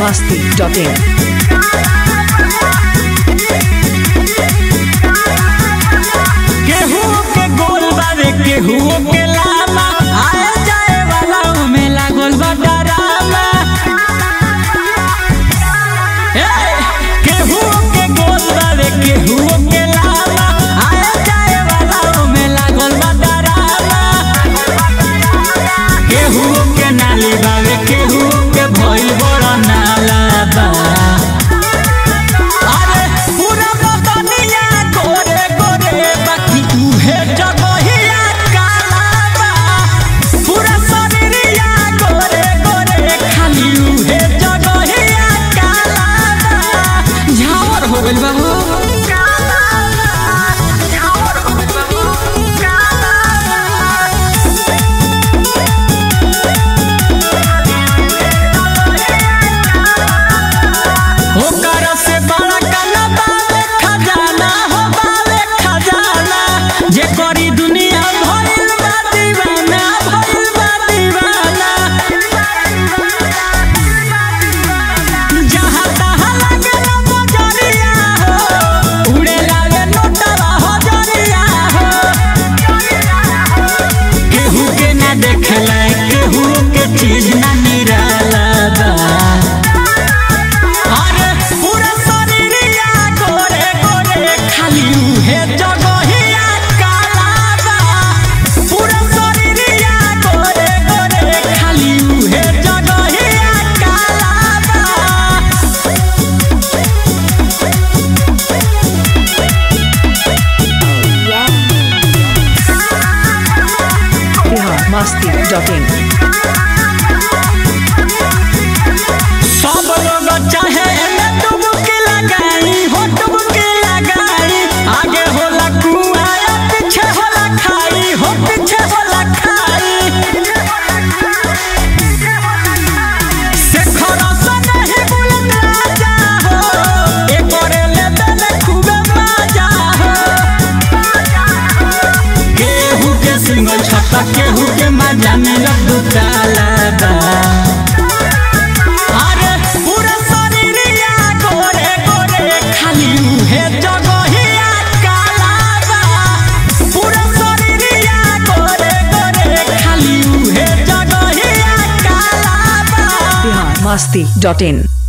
masti.in. केहू के गोल बावे केहू के लामा आए जाए वाला में लागल बा डरामा ए, केहू के गोल बावे केहू के लामा आए जाए वाला में लागल बा डरामा केहू के नाली बावे केहू के भइल बड़ा नाला बा अरे पूरा बदनिया गोरे गोरे बाकी उहे जगहिया काला बा पूरा शरीरिया गोरे गोरे खाली उहे जगहिया काला बा झावर हो गइल बा हो झावर हो गइल बा हो ओकर से बड़ा काला बावे खजाना हो बावे खजाना जे करी दुनिया भइल बा दीवाना भइल बा दीवाना जहाँ तहाँ लागेला बजरिया हो उड़े लागे नोटवा हजरिया हो केहू के ना देखला केहू के चीज ना निराला बा अरे पूरा शरीरिया गोरे गोरे खाली उहे जगहिया काला बा पूरा शरीरिया गोरे गोरे खाली उहे जगहिया काला बा Bihar masti.in. सब लोग चाहे एमे डुबकी लगाई हो डुबकी लगाई आगे होला कुआं या पीछे होला खाई हो पीछे होला खाई शेखर सन ही बुलंद राजा हो एकरे ले देले खूबे मजा हो केहू के सिंगल छत्ता केहू के मजा में लड्डू काला बा अरे पूरा शरीरिया गोरे गोरे खाली उहे जगहिया काला बा पूरा शरीरिया गोरे गोरे खाली उहे जगहिया काला बा Bihar masti.in.